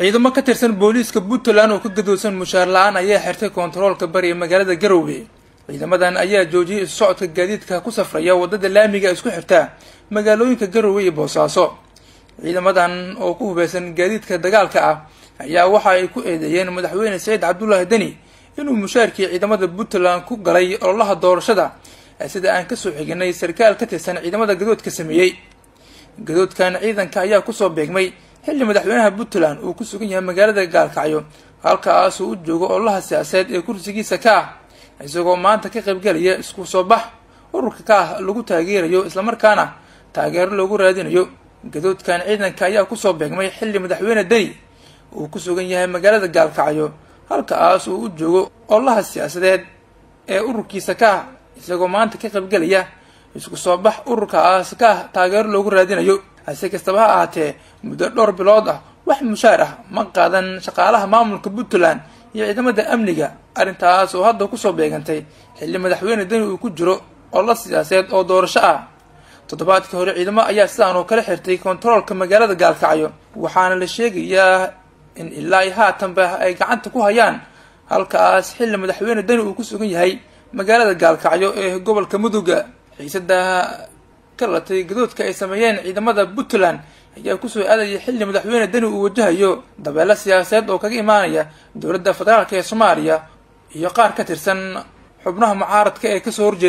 ciidamo ka tirsan booliiska puntland oo ka gadoosan mushaar la-aan ayaa xirtay kontaroolka bari ee magaalada garowe ciidamadan ayaa joojiyay isu socodka gaadiidka ku safraya wadada laamiga isku xirta magaalooyinka garowe iyo boosaaso ciidamadan oo ku hubeysan gaadiidka dagaalka ah ayaa waxa ay ku eedeeyeen madaxweyne saciid cabdullaahi deni inuu mushaarkii ciidamada puntland ku galay ololaha doorashada sida aan kasoo xiginay sarkaal ka tirsan ciidamada gadoodka sameeyey gadoodkan ciidanka ayaa kusoo beegmay xilli madaxweynaha puntland uu ku sugan yahay magaalada gaalkacyo halkaasuu u joogo ololaha siyaasadeed ee kursigiisa ka ah isagoo maanta ka qaybgelaya isku soo bax ururka ka ah lagu taageerayo islamarkaana taageero loogu raadinayo gadoodkan ciidanka ayaa kusoo beegmay xilli madaxweyne deni uu ku sugan yahay magaalada gaalkacyo halkaas uu u joogo ololaha siyaasadeed ee ururkiisa ka ah isagoo maanta ka qaybgelaya isku soo bax ururkaas ka ah taageero loogu raadinayo hase kastaba ha ahaatee muddo dhowr bilood ah wax mushaar ah ma qaadan shaqaalaha maamulka puntland iyo ciidamada amniga arrintaas oo hadda kusoo beegantay xilli madaxweyne deni uu ku jiro ololo siyaasadeed oo doorasho ah toddobaadkii hore ciidamo ayaa sidaan oo kala xirtay kontaroolka magaalada gaalkacyo waxaana la sheegayaa in ilaa iyo haatanba ay gacanta ku hayaan halkaas xilli madaxweyne deni uu ku sugan yahay magaalada gaalkacyo ee gobolka muduga xiisada ka latay gadoodka ay sameeyeen ciidamada puntland ayaa kusoo aadaya xilli madaxweyne deni uu wajahayo dabeelo siyaasadeed oo kaga imaanaya dowladda federaalk ee soomaaliya iyo qaar ka tirsan xubnaha mucaaradka ee kasoo horjeeda